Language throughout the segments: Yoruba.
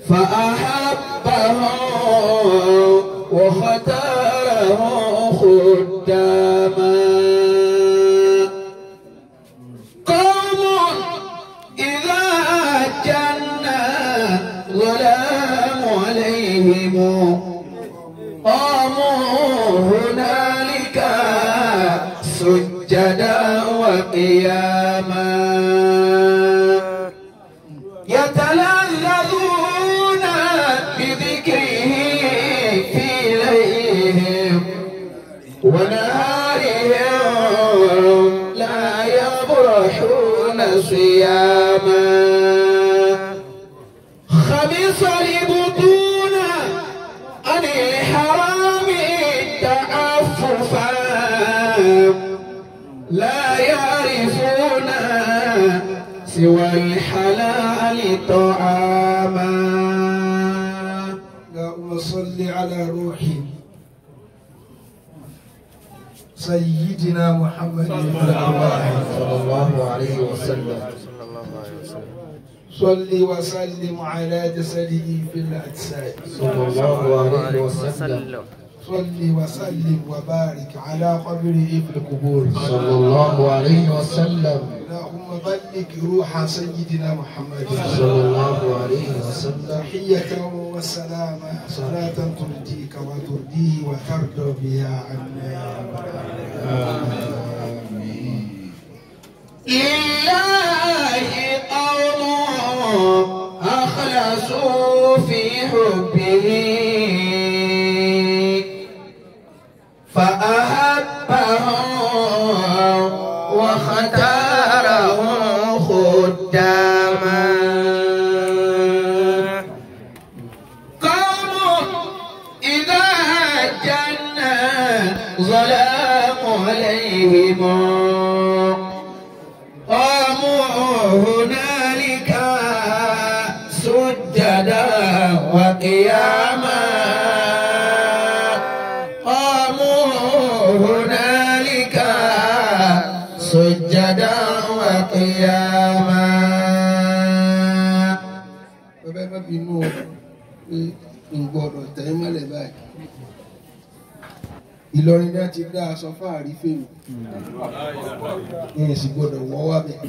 فأحبه واختاره خداما قوم إذا جن ظلام عليهم قاموا هنالك سجدا وقياما يتلذذون بذكره في ليلهم ونهارهم لا يبرحون صياما خبص البطون عن الحرام تعففا لا يعرفون سوى الحلال طعاما اللهم صل على روحي سيدنا محمد صلى الله عليه وسلم صل وسلم على جسده في الأجساد صلى الله عليه وسلم صل وسلم وبارك على قبره في القبور صلى الله عليه وسلم اللهم بلغ روح سيدنا محمد صلى الله عليه وسلم تحية وسلاما صلاة ترضيك وترضيه وترضى بها عنا يا رب العالمين لله قوم أخلصوا في حبه فأحبهم واختارهم خداما قوم إذا جن ظلام عليهم قاموا هنالك سجدا وقياما قاموا هنالك سجدا وقياما bàbá ẹ má bínú o pé n gbọ́dọ̀ tẹ ẹ mọ́lẹ̀ báyìí Ìlọrin náà ti dá aṣọ fáàrí fèmí ìyẹn sì gbọ́dọ̀ wọ́ wá bẹ̀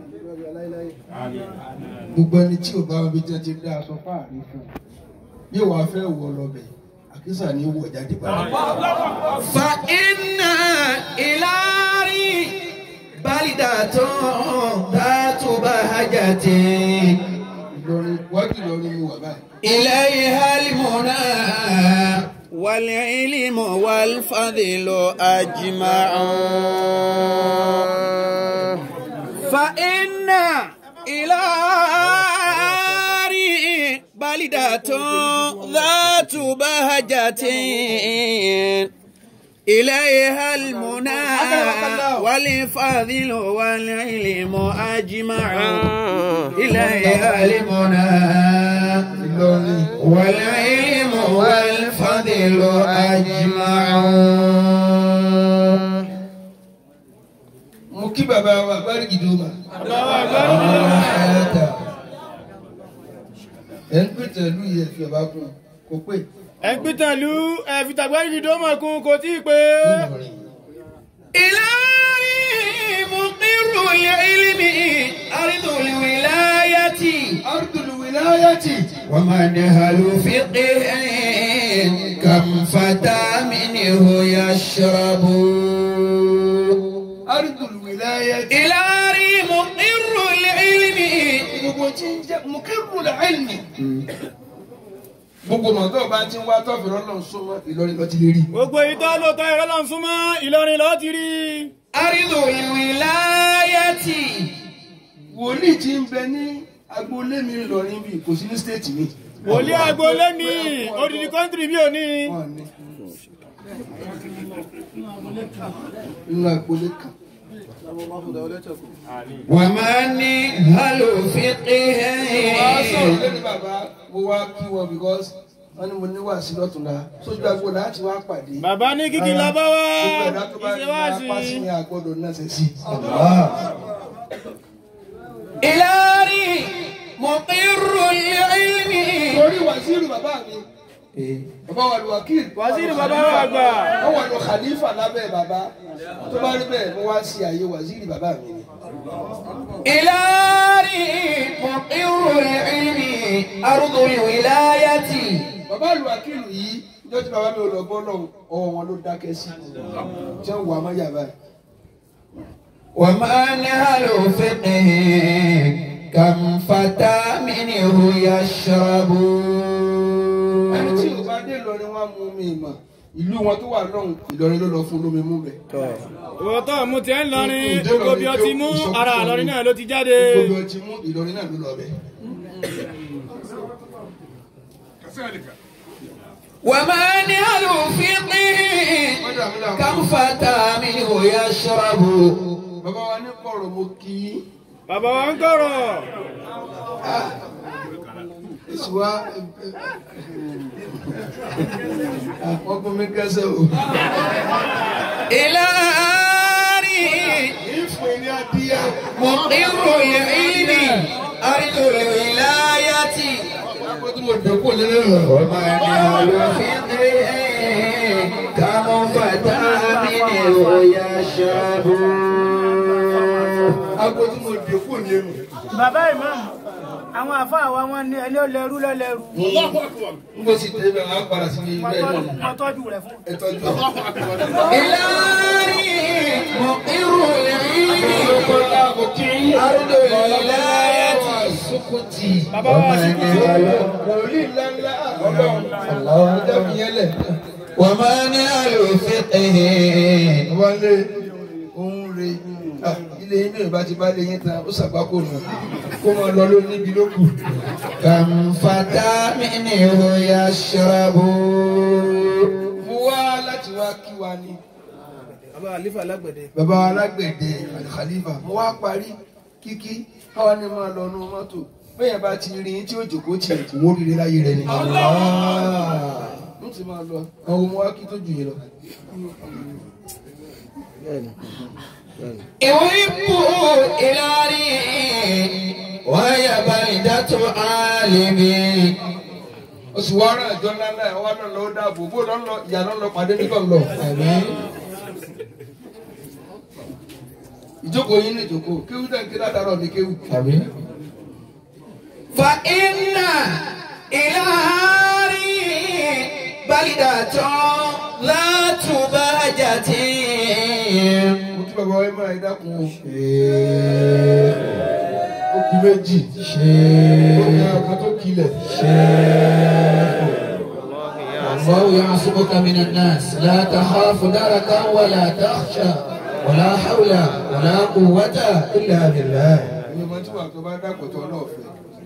gbogbo ẹni tí ò bá wọn bí tí wọn ti dá aṣọ fáàrí fún yóò wá fẹ́ wọ lọ bẹ̀ àkísà ní wọ jáde padà. فإن إلاري بلدة ذات بهجة Ìlọrin wájú Ìlọrin mo wà báyìí. إليها المنى والعلم والفضل أجمع فإن إلاري بلدة ذات بهجة إليها المنى والفضل والعلم أجمع إليها المنى Ìlọrin والعلم والفضل أجمع mo kí bàbá wa Bárìkì Dómà. ẹ̀ ń pètè ìlú yìí ẹ̀ fi ọba kún un kò pé ẹgbẹ́tẹ̀lú ẹ̀fìtàgbẹ́rì ìdómọ̀kún kò tí ì pé Ìlọrin. إلهي مقر العلم أرض الولاية Ardul wilayati. ومنهل فقه كم فتى منه يشرب Ardul wilayati. إلهي مقر العلم gbogbo tí ń jẹ́ mukirul ilmi. gbogbo mọ̀tò bá ti ń wá tọ́fì lọ́nà súnmọ́ Ìlọrin lọ ti lè rí. gbogbo ìtọ́ lóòótọ́ ìrọ́lọ́ súnmọ́ Ìlọrin lọ́ọ́ ti rí أرض الولاية wòlíì tí ń bẹ ní agboolé mi Ìlọrin bíi kò sí ní stéètì mi. wòlíì agboolé mi odidi kọ́ńtìrì mi ò ní Wọ́n ní. nínú agboolé kan. ومنهل فقه wàá sọ̀rọ̀ lẹ́nu bàbá mo wá kí wọn because wọ́n ní mo ní wàásù lọ́tùnla sójú agbo láti wá pàdé. bàbá ní kíkì lábá wá gbogbo ẹ̀dá tó bá ní ìṣèwádìí apá sí ní àgbọ̀dọ̀ náà ṣe sí. إلهي مقر العلم torí wàzírù bàbá mi bàbá wa lu wakil wàsíìrì bàbá wa gbà wọ́n wà lọ khalifa lábẹ́ bàbá tó bá rí bẹ́ẹ̀ mo wá sí àyè wàzírì bàbá mi ni. إلهي مقر العلم أرض الولاية bàbá lu wakil yìí ìjọ tí bàbá mi ò lọ bọ́ lọ́hùn ọwọ́ wọn ló dákẹ́ sí tí wọ́n wà á má yà báyìí. ومنهل فقه كم فتى منه يشرب ẹni tí ò bá dé Ìlọrin wọn mú mi mà ìlú wọn tó wà lọ́hùn Ìlọrin ló lọ fún lómi mú bẹ̀. ìwọ tó mú tiẹ̀ ń lọrin gbogbo bí ọtí mú ara àlọrin náà ló ti jáde gbogbo ọtí mú Ìlọrin náà ló lọ bẹ̀. ومنهل فقه كم فتى منه يشرب bàbá wa ní kọ̀rọ̀ mo kí í. bàbá wa ń kọ̀rọ̀ èsì wa ọkùnrin mi kẹsẹ̀ o. إلهي ìfún ní adíyà. مقر العلم أرض الولاية akọ́tún mo dẹ́kun lẹ́nu rẹ̀. ومنهل فقه كم فتى منه يشرب akọ́tún mo dẹ́kun lẹ́nu. bàbá ìmáàmù àwọn àfáà wa wọn ní ẹni ó lẹrú lọlẹrú n kò sì tẹ̀lé bẹ́ẹ̀ wọ́n á padà sí ilé ẹ̀ náà. wọn tọ́jú rẹ̀ fún. ẹ tọ́jú ẹ̀. إلهي مقر العلم أرض الولاية bàbá wa sì kú wòlíì ńláńlá ọlọ́run ọjọ́ fi yẹn lẹ̀. ومنهل فقه wọlé òun re ah, ilé inú ìbá ti bá lé yín tán ó ṣàgbákò nù kó máa lọ ló níbi ló kù. كم فتى منه يشرب mo wá láti wá kí wa ni. bàbá àlífà lágbẹ̀dẹ bàbá wa alágbẹ̀dẹ àlìkàlífà mo wá parí kíkí káwa ni máa lọ nú mọ́tò bẹ́ẹ̀ bá ti rí yín tí ó jòkó tiẹ̀ kò wó rire láyé rẹ ni. mo ti máa lọ àwọn ọmọ wa kí tó jù yín lọ. يحب إلهي وهي بلدة عالمي oṣù wa rán àjọ ńlá náà wà lọ lọ dáàbò bó lọ lọ ìyá lọ lọ pàdé nígbà lọ. ìjókòó yín ní ìjókòó kéwú tẹ̀ ń ké látàrọ̀ ní kéwú. فإن إلهي بلدة ذات بهجة mo kí bàbá wa ẹ máa ẹ dákun o. ó kú méjì. ó ní ọkàn tó kilẹ̀. الله يعصمك من الناس لا تخاف دركا ولا تخشى ولا حول ولا قوة إلا بالله ìwé ọmọ tí wàá tó bá dàpọ̀ tó náà fẹ́.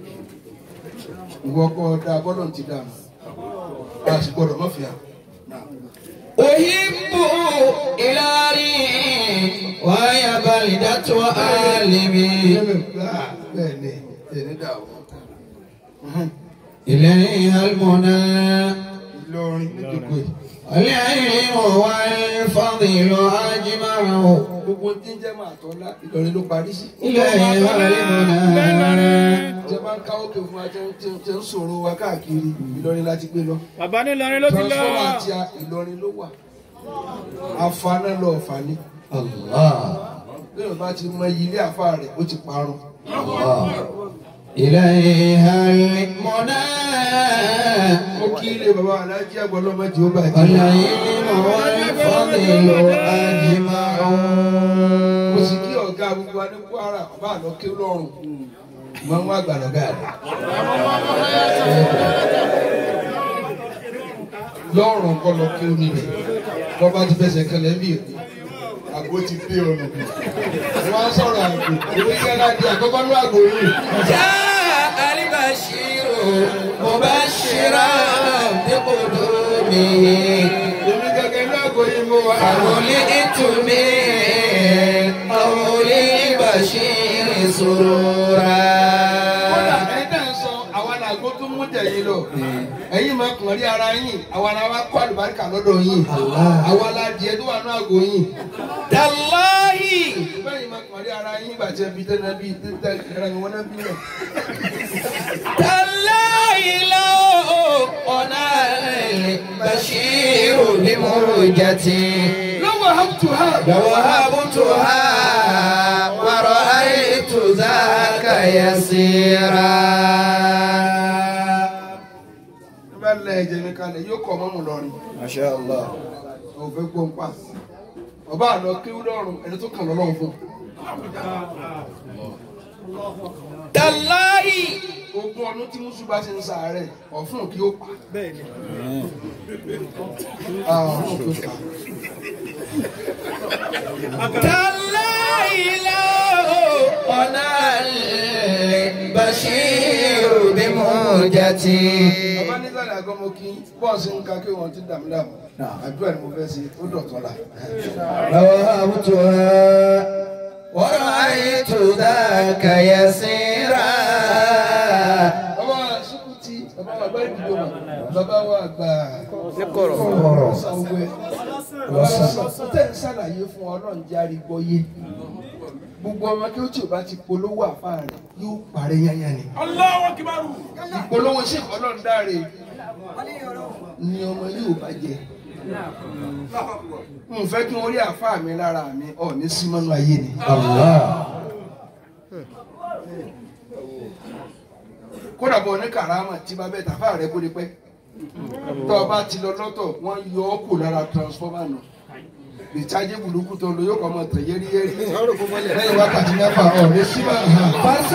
ìwọ kọ́ da bọ́lọ̀ ti dà mọ́. a sì gbọ́dọ̀ mọ́ fìyà. أحب إلهي وهي بلدة عالمي bẹ́ẹ̀ ni ẹni dà o. إليها المنى Ìlọrin nídìgbò yìí. العلم والفضل أجمع gbogbo tí ń jẹ́ máa tọ́lá Ìlọrin ló parí sí. إليها المنى Ṣé máa ń káwọ́ pé fún wa tí ń- tí ń- tí ń sọ̀rọ̀ wa káàkiri Ìlọrin láti gbé lọ. bàbá ní lọrin ló ti lọ Transformer àti a- Ìlọrin ló wà. Afaná lọ ọ̀fà ni. الله Bí Yorùbá ti mọ iye ilé àfa rẹ̀ ó ti parun. الله إليها المنى Mo kí ilé bàbá Aláàjì Àgbọ̀lọ́mọ jẹ́ ó bàjẹ́. العلم والفضل أجمع Mo sì kí ọ̀gá gbogbo wa ní Kwara bàbá àlọ́ ké lọ́rùn. Mo ń wá gbàlọ́gà rẹ̀. Lọ́rùn kọ́ lọ kí omi rẹ̀. Bọ́ bá ti fẹsẹ̀ kẹlẹ̀ ń bì rẹ̀. Àgbo ti dé ọ̀nà. Wọ́n á sọ̀rọ̀ àgbo. Èmi kẹ́ra di àkọ́kọ́ ní àgbo yìí. جاء البشير مبشرا بقدومه Èmi gẹ́gẹ́ ní àgbo yìí mo wà. فولئت من قول البشير سرورا Kódà ẹ̀yin náà sọ àwọn àgbo tó mú tẹ̀yìn lọ. Ẹ̀yin máa kàn rí ara yín. Àwọn ará wa kó àlùbáríkà lọ́dọ̀ yín. Àwọn aládìẹ tó wà ní àgbo yín. تالله Bẹ́ẹ̀ni máa kàn rí ara yín gbà tí ẹ fi tẹ́lẹ̀ bí tẹ́lẹ̀ ẹ̀rọ ni wọ́n náà bí náà. تالله لو بمرجة lọ́wọ́ hàpùtùhà ووهبتها ورأيت ذاك يسيرا bá lẹ ẹ̀jẹ̀ mi kalẹ̀ yóò kọ́ mọ́mù lọ́rin ما شاء الله ọ̀fẹ́ gbọ́npá ọba àlọ́ kí lọ́rùn ẹni tó kàn lọ́rùn fún تالله ogún ọdún tí mùsùlùmí bá ṣe ń sàárẹ̀ ọ̀fun kí ó pa Ah, ọ̀fun kí ó pa تالله لو أنا البشير بمهجتي ọba nígbàdà gan mo kí bọ́ọ̀sì ń ka kí wọ́n ti dàmú dàmú àdúrà ni mo fẹ́ ṣe ó dọ̀tọ́ la. ووهبتها ورأيت ذاك يسيرا bàbá wa sukuti bàbá wa gbẹ́rẹ́ dìbò mà bàbá wa gbà kọ̀rọ̀. sanwó-ẹ tẹ̀ ń ṣàlàyé fún ọlọ́run járe gbọ́yé gbogbo ọmọ kí ó tí o bá ti polówó àfáà rẹ̀ yóò parẹ́ yányá ni. ìpolówó ṣe ọlọ́run dáre ni ọmọ yóò bá jẹ. n fẹ́ kí wọ́n rí àfáà mi lára mi ọ̀ ní símọ́nù ayé ni. الله kódà bọ̀ ní karama tí bá bẹ́ẹ̀ tàfáà rẹ̀ bóde pẹ́. tọ́ ọ bá ti lọ lọ́tọ̀ wọ́n yọ ọ́ kù lára transformer nù. ìtajà burúkú tó lọ yóò kọ́ ọmọ tẹ̀ yẹ́rí yẹ́rí. lẹ́yìn wákàtí mẹ́fà ọ̀ ní símọ́nù.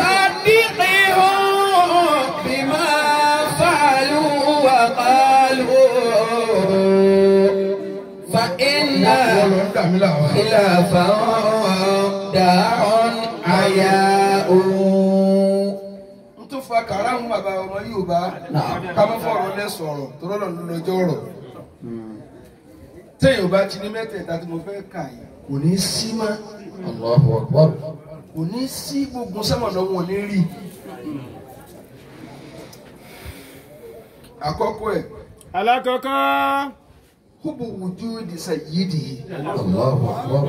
فصدقهم بما فعلوا وقالوا فإن wọ́n lọ ń dà mí láwọn. خلافا داع عياء n tó fa kàrámù bàbá ọmọ Yorùbá ká má fọ̀rọ̀ lẹ sọ̀rọ̀ tó lọ́nà ló lọ́jọ́ ọ̀rọ̀ téèyàn bá ti ní mẹ́tẹ̀ẹ̀ta tí mo fẹ́ kà yìí kò ní sí mọ́ الله أكبر kò ní sí gbogbo sẹ́mọ̀nà wọn ò ní rí àkọ́kọ́ ẹ̀ alákọ̀ọ́kọ́ kúbù wùjú ìdìsẹ̀ yìí dìí الله أكبر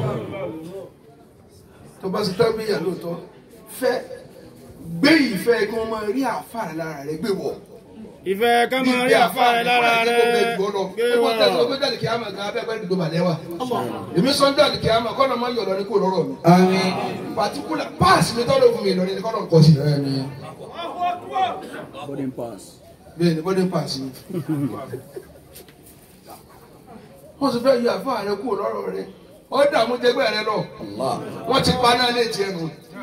tó bá ṣe tábìlì lóòótọ́ fẹ́ gbé ìfẹ́ kí wọ́n máa rí àfàrà lára rẹ̀ gbé wọ̀. ìfẹ́ ká máa rí àfa rẹ lára rẹ gbé wọ̀ èmi sọ́njà àdìkì àmà kọ́nà máa yọ̀ lọ́ní kó lọ́rọ̀ mi. آمين pàtíkùlà páàsì mi tọ́lọ̀ fún mi lọ́ní ni kọ́nà kọ́ sí. bẹ́ẹ̀ ni bọ́dé páàsì mi. wọ́n sì fẹ́ yọ àfa rẹ kó lọ́rọ̀ rẹ wọ́n dààmú jẹgbẹ́ rẹ lọ الله wọ́n ti pa náà létí ẹnu.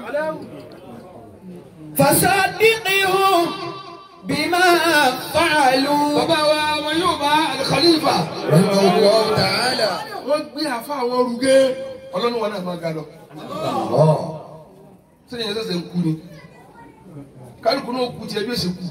فصدقهم بما فعلوا bàbá wa wọn yóò bá alikalifa. رحمه الله تعالى wọ́n gbé àfa àwọn rúgé ọlọ́run wọn náà máa ga lọ. الله sẹ́yìn ẹ̀sẹ̀ ń kú ni kálukú náà kú tiẹ̀ bí ó ṣe kú.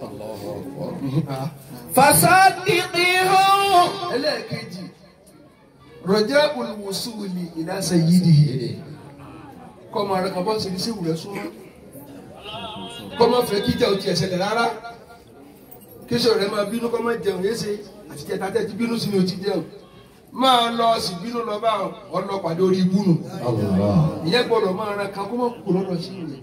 فصدقهم ẹlẹ́ẹ̀kejì rọjá olùwòsùwìlì ìdásẹ̀ yìí dìde kọ́ máa rẹ kàn bọ́ sí iṣẹ́ ìwúrẹ́ súnmọ́ kọ́ máa fẹ́ kíjà ò tiẹ̀ ṣẹlẹ̀ rárá kíṣọ́ rẹ máa bínú kọ́ máa jẹun yéṣe àti jẹta tẹ́ ti bínú sí ni ò ti jẹun máa lọ sí bínú lọ bá ọlọ́pàá lórí ibú nù الله ìyẹn gbọ́dọ̀ máa rẹ kàn kó máa kú lọ́dọ̀ sí ìrìn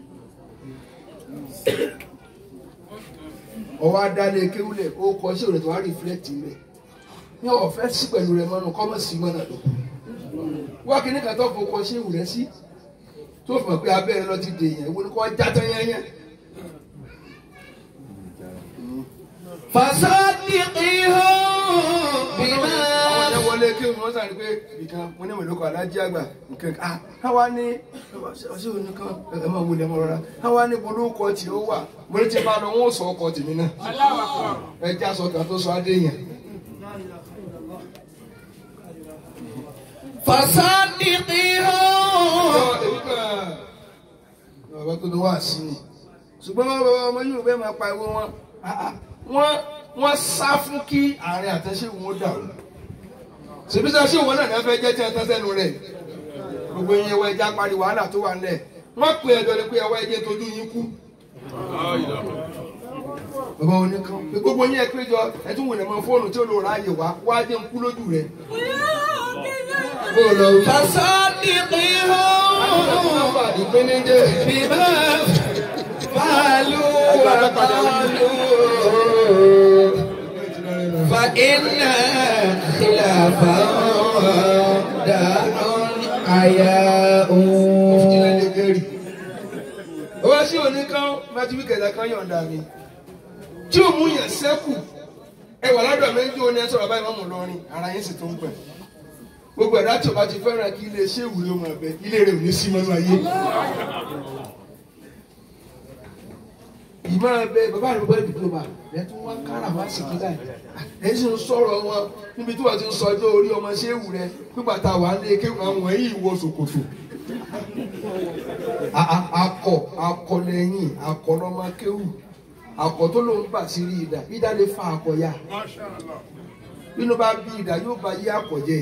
ọwọ́ adálé kéwúlẹ̀ ó kọ sí òrètò wá rìflẹ́tì rẹ̀ ní ọ̀fẹ́ sí pẹ̀lú rẹ̀ mọ́nu kọ́mọ̀ sí mọ́nà lọ. wá kí ní ká tó fọkọ sí ìwù rẹ̀ sí tó fi mọ̀ pé abẹ́rẹ́ lọ ti dè yẹn ìwọ ni kò já tán yẹnyẹn. فصدقهم بما àwọn yẹn wọlé kí wọ́n sàn ní pé nǹkan mo ní mọ̀lẹ́kọ̀ alájí àgbà nǹkan ah káwa ní ọṣẹ oníkan ẹ máa wọlé ọmọ rọra káwa ní bolókọ tí ó wà mo ní ti bá lọ wọn ò sọ ọkọ tèmi náà ẹ já sọ kan tó sọ adé yẹn. فصدقهم bàbá tó ló wà sí ni ṣùgbọ́n wọn bàbá ọmọ yóò bẹ́ẹ̀ máa pa ìwé wọn wọ́n wọ́n sá fún kí ààrẹ àtẹ̀ṣe wọn dàrú ṣèbíṣà ṣé òun náà ní wọ́n fẹ́ jẹ́ tí wọ́n tán sẹ́nu rẹ̀ gbogbo yẹn wọ ẹja parí wàhálà tó wà nílẹ̀ wọ́n pè ẹjọ́ ni pé ẹwọ́ ẹjẹ́ tójú yín kú. bàbá wọn ní kan pé gbogbo yẹn péjọ ẹtún wò lè mọ fóònù tí ó lò ráàyè wá wá jẹ́ ń kú lójú rẹ̀. bó o lọ wí. فصدقهم ìpínlẹ̀ بما فعلوا وقالوا فإن خلافه داء حياء ó wá sí òní kan májú bí kẹ̀kẹ́ kan yọ̀ǹda mi tí ò mú yàn sẹ́kù ẹ wà lọ́dọ̀ méjì ó ní ẹ sọ̀rọ̀ báyìí mọ́mú lọ́rin ara yín sì tó ń pẹ̀ gbogbo ẹ̀dá tí o bá ti fẹ́ràn kí ilé iṣẹ́ ìwúrí ọmọ ẹ̀bẹ ilé rẹ̀ ò ní sí mọ́nú ayé. ìmọ̀ ẹ̀bẹ bàbá rẹ̀ bọ́ diploma ẹ̀ tún wá kára wá sí kí láì ẹ̀ sì ń sọ̀rọ̀ wọn níbi tí wọ́n ti ń sọ ọjọ́ orí ọmọ ṣé ìwú rẹ̀ pípa tá a wà ní eke àwọn yìí wọ ṣòkòtò. A- a- akọ akọ lẹ́yìn akọ lọ́mọ kéwù akọ tó ló ń bà sí rí ìdá ìdá lè fa akọ ya bínú bá bí ìdá yóò bá yí akọ jẹ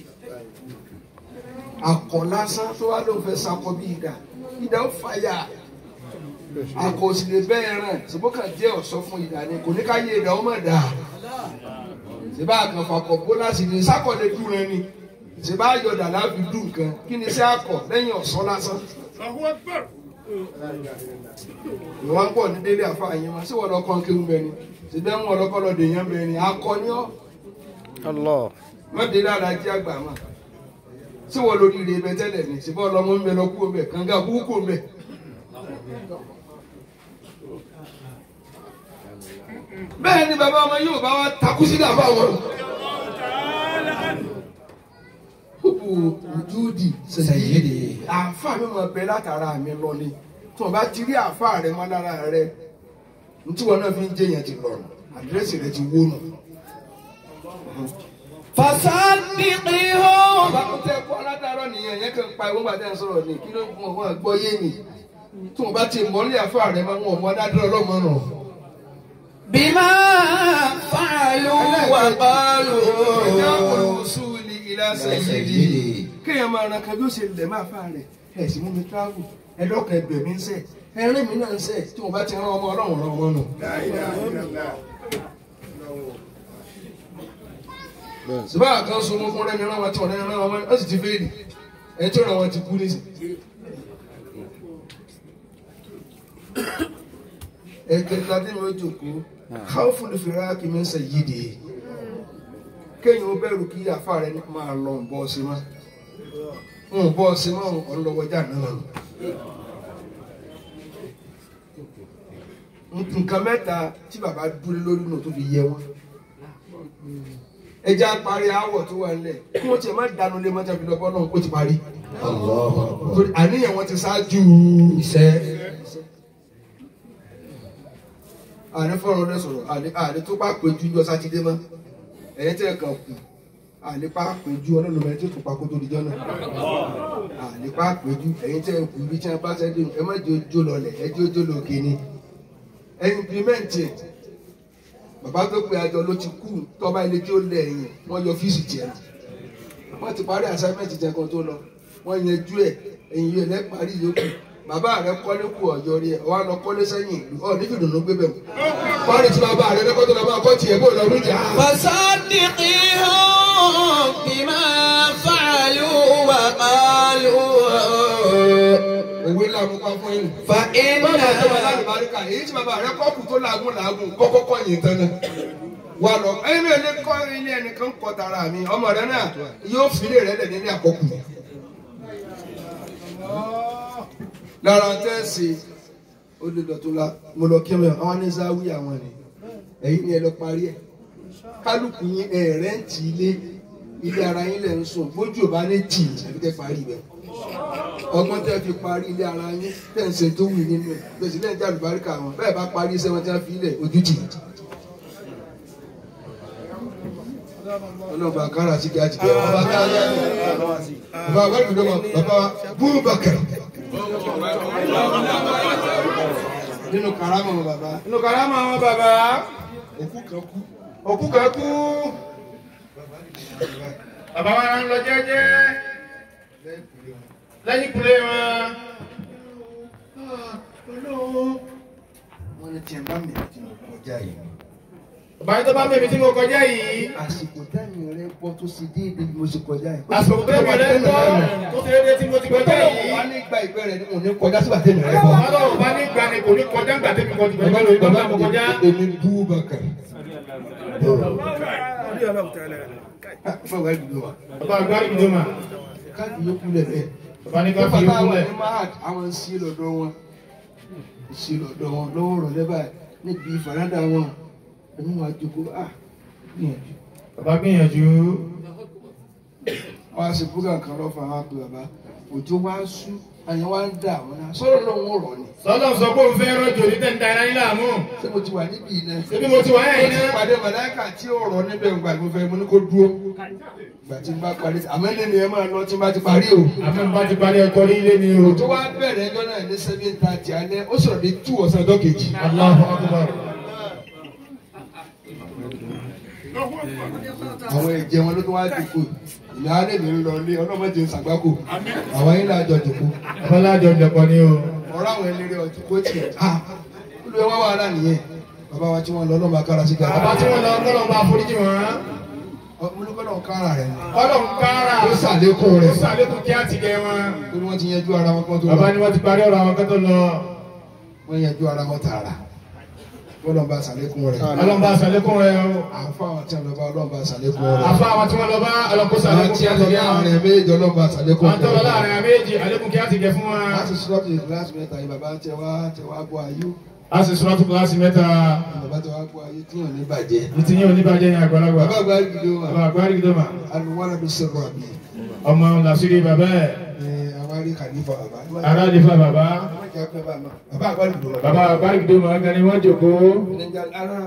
akọ lásán tó wá ló ń fẹ́ sakọ bí ìdá ìdá ó fa ya akọ sì lè bẹ́ẹ̀ ràn ṣùgbọ́n kàn jẹ́ ọ̀ṣọ́ fún ìdá ni kò ní ká yé ìdá ó mọ̀ dà ṣèbá àkànfà kọ̀ bó láti ní sákọ̀ lè dùn rẹ ni ṣèbá àyọ̀dà láfi dùn nǹkan kí ni sẹ́ akọ lẹ́yìn ọ̀ṣọ́ lásán ìwọ́n ń pọ̀ ní délé àfa yẹn ma ṣé wọ́n lọ kàn kéwù bẹ́ẹ̀ ni ṣèbí ẹ̀mú ọlọ́kọ́ lọ dèèyàn bẹ́ẹ̀ ni akọni ọ́ Allah. wọ́n délé alájí àgbà mà ṣé wọ́n lórí ire bẹ tẹ́lẹ̀ ni ṣèbí ọlọ́mọ ń bẹ lọ kú bẹ kànga kúkú kú bẹ. bẹ́ẹ̀ ni bàbá ọmọ yóò bá wa takú sí dàbà wọn. kúkú ojúdi Sayyidi. àáfà mi máa bẹ látara mi lọ ni tí wọn bá ti rí àáfà rẹ mọ lára rẹ ntí wọn náà fi ń jẹyàn ti lọ àdírẹ́sì rẹ ti wó nù. فصدقهم bàbá tẹ kó aládàárọ̀ nìyẹn yẹn kàn pa ìwọ́n gbàdá sọ̀rọ̀ ni kí ló ń fún wọn gbọ́ yé ni tí wọn bá ti mọ́lẹ̀ àáfà rẹ máa ń wọ̀ mọ́ aládàárọ̀ ọlọ́mọ nù. بما فعلوا ẹ̀dá وقالوا olùsùlì ilá sẹ́yìdì kéèyàn máa ran kan bí ó ṣe lẹ̀ máa fà rẹ̀ ẹ̀ sì mú mi travel ẹ̀dọ́kọ̀ ẹgbẹ̀ mi ń sẹ̀ ẹ̀rín mi náà ń sẹ̀ tí wọn bá ti rán ọmọ ọlọ́run rán ọmọ nù. ṣùgbọ́n àkàn sun fún rẹ́mi rán wọn tí wọ́n rán wọn ó sì ti fèèdì ẹni tí ó rán wọn ti kú nísì. ẹ̀kẹta tí mi ó jòkó káwọ́ fún ìfìrà kì í sẹ̀ yí de kéèyàn ó bẹ̀rù kí àfa rẹ̀ máa lọ ń bọ́ sí mọ́ ń bọ́ sí mọ́ ọ̀n lọ́wọ́jà náà nù. nǹkan mẹ́ta tí bàbá dúró lórí nù tó fi yẹ wọn ẹja parí àwọ̀ tó wà nílẹ̀ kí wọ́n tiẹ̀ má dànù lé mọ́tò ìfìlọ́pọ̀ náà ó ti parí الله أكبر torí àníyàn wọn ti ṣáájú iṣẹ́ àní fọ́nrán lẹ́ sọ̀rọ̀ àní àní tó bá péjú ní ọ̀sán ti dé mọ́ ẹ̀yẹ́ tẹ̀ kàn kù àní pa péjú ọlọ́run mẹ́rin tó tún pa kó tó di jọ́nà àní pa péjú ẹ̀yìn tẹ̀ kù ibi tí wọ́n bá sẹ́dí ẹ má jẹ́ ojú lọlẹ̀ ẹ jẹ́ ojú lòkè ni ẹ implimẹ́ǹtì ẹ̀ bàbá tó pe àjọ ló ti kú tọ́ba ilé tí ó lẹ̀ ẹ̀yìn wọ́n yọ fíìsì tiẹ̀ wọ́n ti parí assignment jẹ kan tó lọ wọ́n yanjú ẹ̀ ẹ̀yìn yóò lẹ́ parí yòókù bàbá rẹ kọ́lé kù ọ̀yọ́ rí ẹ̀ wọ́n á lọ kọ́lé sẹ́yìn ìlú ọ̀ nífi dùnú gbé bẹ̀ mọ́ wọ́n rí tí bàbá rẹ lẹ́kọ́ tó lọ máa kọ́ tiẹ̀ bó lọ rí jà á. فصدقهم بما فعلوا وقالوا òwe làwọn pa fún yín. فإن bàbá tó wà lálùbáríkà èyí tí bàbá rẹ kọ́kù tó làágùn làágùn kọ́kọ́ kọ́ yìí tán náà. wà lọ ẹni mi ò lè kọ́ ilé ẹnìkan kọ́ tara mi ọmọ rẹ náà yóò fi ilé rẹ lẹ̀ nílé àkọ́kù. lára tẹ́sí olùdọ̀tún la mo lọ kí wọn àwọn ní záwí àwọn ni ẹ̀yin ni ẹ lọ parí ẹ̀ kálukú yín ẹ̀ rẹ́ǹtì ilé ilé ara yín lẹ̀ ń sùn bójú ò bá ní tì àbí tẹ́ parí ibẹ̀ ọgbọ́n tẹ́ fi parí ilé ara yín tẹ́ ń ṣe tó wù nínú ẹ̀ gbèsè lẹ́yìn tí àlùbáríkà wọn bẹ́ẹ̀ bá parí iṣẹ́ wọn tí wọ́n fi ilẹ̀ ojú tì ọlọ́ba kára sí kí á ti kẹ́ ọba kára bàbá wẹ́ẹ̀dì lọ́wọ́ bàbá búrúbàkà nínú karama wọn bàbá nínú karama wọn bàbá òkú kan kú òkú kan kú Bàbá wa ń lọ jẹ́jẹ́ lẹ́yìn kúlé wọn. wọn ní tiẹ̀ bá mi àti mo kọjá yìí Bàbá yìí tó bá bèbí tí mo kọjá yìí. àsìkò táyì rẹ pọ̀ tó ṣe déédéé bí mo ṣe kọjá yìí. Àsìkò tó bẹ̀rẹ̀ rẹ̀ tọ́ tó ṣe déédéé tí mo ti kọjá Bẹ́ẹ̀ yìí. wà ní gba ìgbẹ́ rẹ̀ ni mo ní kọjá sígbà tẹ̀mí rẹ̀ bọ̀. Bàbá tó bá ní gbà ni kò ní kọjá ńgbà tẹ́mi kọjá. Bàbá tó bá mo kọjá. èmi bú bàkà. Allahu ta'ala. fọwọ́ ìdúró wa bàbá agbárí ìdómà káàdì yókù lẹ́lẹ̀ bàbá ní ká nígbà fi táwọn yókù lẹ̀ ní mahad àwọn ń sí lọ́dọ̀ wọn ń sí lọ́dọ̀ wọn lọ́wọ́ rọ̀ lẹ́bàá níbi ìfaradà wọn ẹni wọn àjòkó ah gbìyànjú bàbá gbìyànjú wọn á sì búgà kan lọ́fà wọn pé bàbá òjò wá sú àyàn wá ń dà wọn náà sọ̀rọ̀ lọ́wọ́ rọ̀ ni sọlọ sọ pé òun fẹ́ rọ̀jò ní tẹ̀ ń da ara yín láàmú ṣé mo ti wà níbi iná ṣébí mo ti wà mo yẹn ti iná pàdé màláìkà tí ó rọ̀ níbẹ̀ ńgbà tí mo fẹ́ mo ní kó dúró ìgbà tí n bá parí àmọ́ lẹ́nu ẹ máa lọ tí n bá ti parí o. àfẹnubá ti parí ẹ̀kọ́ ní ilé ni o tó wá bẹ̀rẹ̀ ẹjọ́ náà ní seven thirty alẹ́ ó sọ̀rọ̀ ní two ọ̀sán ọjọ́ kejì. Allahu Akbar àwọn ẹ̀jẹ̀ wọn ló tún wá dìbò ìyá alẹ́ mi ń lọ ilé ọlọ́mọdé ń sàgbákò àwọn yín láàjọ dìbò ọlọ́jọ jẹ̀kọ́ ni o ọ̀rọ̀ àwọn eléré ọtí kó tiẹ̀ ha olùwẹ̀ wá wàhálà nìyẹn bàbá wa tí wọ́n lọ ọlọ́mọ akára sí gàdá. bàbá tí wọ́n lọ kọ́lọ́ bá foríjì wọn mo ní kọ́nà kára rẹ̀ ni. kọ́lọ́ ń kára ó sàlékún ó rẹ̀ sàlékún kí á ti gẹ wọn torí wọ́n ti yanjú ara wọn kán tó bàbá lọ ni wọ́n ti parí ọ̀rọ̀ àwọn kẹ́tọ́ lọ wọ́n yanjú ara wọn tààrà ọlọ́mọba sàlékún rẹ̀ ọlọ́mọba sàlékún rẹ o àfa àwọn tí wọ́n lọ bá ọlọ́mọba sàlékún rẹ̀ àfa àwọn tí wọ́n lọ bá ọlọ́kó àwọn sàlékún tí kí á wọ́n ti lọ gẹ bá wọn àrẹ méjì ọlọ́mọba sàlékún àwọn tó lọ láàrin àméjì àlékún kí á ti gẹ fún wọn láti sọ́ọ̀tì láti mẹ́ta yìí bàbá tẹ wá tẹ wá bọ́ ayé a sì sọ́ọ́ tó kíláàsì mẹ́ta bàbá tẹ wá bọ́ ayé tí yàn ní bàjẹ́. ní ti yín oníbàjẹ́ ní àgbàlagbà bàbá àgbà gidi wa bàbá àgbárí gidoma alùwárà ló sọ̀rọ̀ àbí ọmọ làṣírí bàbá ẹ̀ ẹ àwárí kànífà bàbá. aráàlífà bàbá bàbá àgbà gidi wa. bàbá àgbárí gidoma gan ni wọ́n jòkó Níjà ara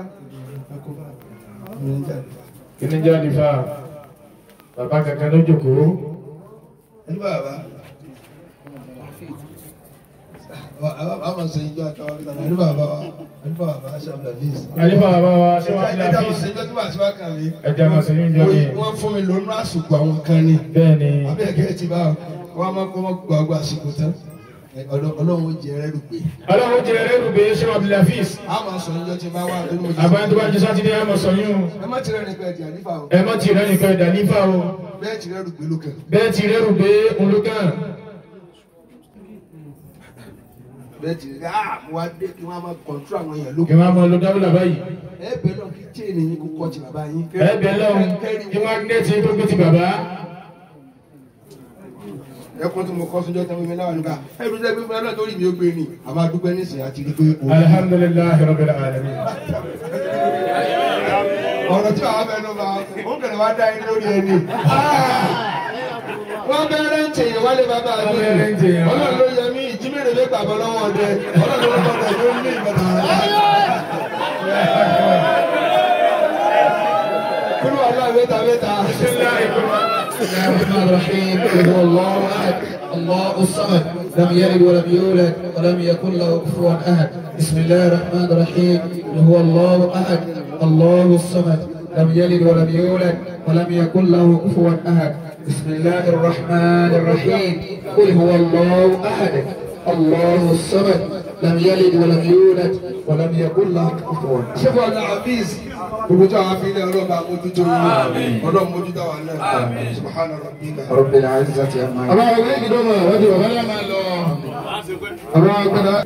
níjà kíní jáde fà bàbá kankan ló jòkó ẹni bàbá. àwọn sọ ìjọ àtàwọn akẹ́kọ̀ọ́ ẹni bàbá wa ẹni bàbá aṣáájú àbíyèsí. àlífà bàbá wa ṣé wọ́n fi ẹja mo láfíìsì ṣe ìjọ tí wàá ti wá kàn mí. ẹja máa ṣe yín jọ ní wọ́n fún mi lónú àsùkò àwọn kan ni. bẹ́ẹ̀ ni abẹ́ẹ̀kẹ́ ti bá wọn máa kọ́ mọ́ gbàgbọ́ àsìkò tán ọlọ́run ó jẹ ẹrẹ́ rúgbé. ọlọ́run jẹ ẹrẹ́rù bẹ́ẹ̀ ṣé wọ́n fi láfíìsì a máa sọ níjọ́ tí n bá wà lórí mo jẹ. àbáyé tó bá jẹ sátidé ẹ mọ̀ sọ yín o ẹ má tirẹ̀ ní pẹ́ẹ́dì àlífà o ẹ mọ̀ tì rẹ́ nìkan ẹ̀dá nífà o bẹ́ẹ̀ tirẹ̀ rúgbé ló kàn. bẹ́ẹ̀ ti rẹ́rù bẹ́ẹ̀ olùkàn bẹ́ẹ̀ tirẹ̀ ah mo wá dé kí wọ́n á máa kọ̀ntró àwọn èèyàn ló kí wọ́n á mọ lọ dábìlà báyìí ẹ bẹ́ẹ̀ lọ kí chain yín kó kọ́ ti bàbá yín. ẹ bẹ̀ lọ́hùn kí mágínẹ́tì tó gbé ti bàbá ẹkún tí mo kọ́ sójọ́ tẹ́wọ́ mi láwọn nígbà ẹbí tẹ́ gbé fún ẹ náà torí mi ó gbé ni àmọ́ adúpẹ́ nísìnyí àti rí pé o. alhamdulilayi rabbil alamin ọ̀rọ̀ tí wàá fẹ́ ló bá ó kẹ̀lẹ́ wá dá yín lórí ẹni. wọ́n bẹ̀rẹ̀ ń tèèyàn wálé bàbá mi Wọ́n bẹ̀rẹ̀ ń tèèyàn. ọlọ́run ló yẹ mí ìjímèrè lé gbàgbọ́ lọ́wọ́ ọdẹ ọlọ́run ló gbọ́dọ̀ ló ń ní ìbẹ̀tà rẹ̀. kúrò ọlọ́run mẹ́ta mẹ́ta. بسم الله الرحمن الرحيم قل هو الله احد الله الصمد لم يلد ولم يولد ولم يكن له كفوا احد بسم الله الرحمن الرحيم قل هو الله احد الله الصمد لم يلد ولم يولد ولم يكن له كفوا احد بسم الله الرحمن الرحيم قل هو الله احد الله الصمد لم يلد ولم يولد ولم يكن له كفوا احد ṣé bọ́ọ̀lù àbíz gbogbo tí àwọn afilẹ̀ ọlọ́ba mójútó yín ọlọ́run mójútó àwọn náà subhana rabbika. رب العزه عما يصفون àwọn ọ̀gbẹ́ ìdọ́mọ̀ wọ́n ti wọ̀ bá yà máa lọ àwọn agbada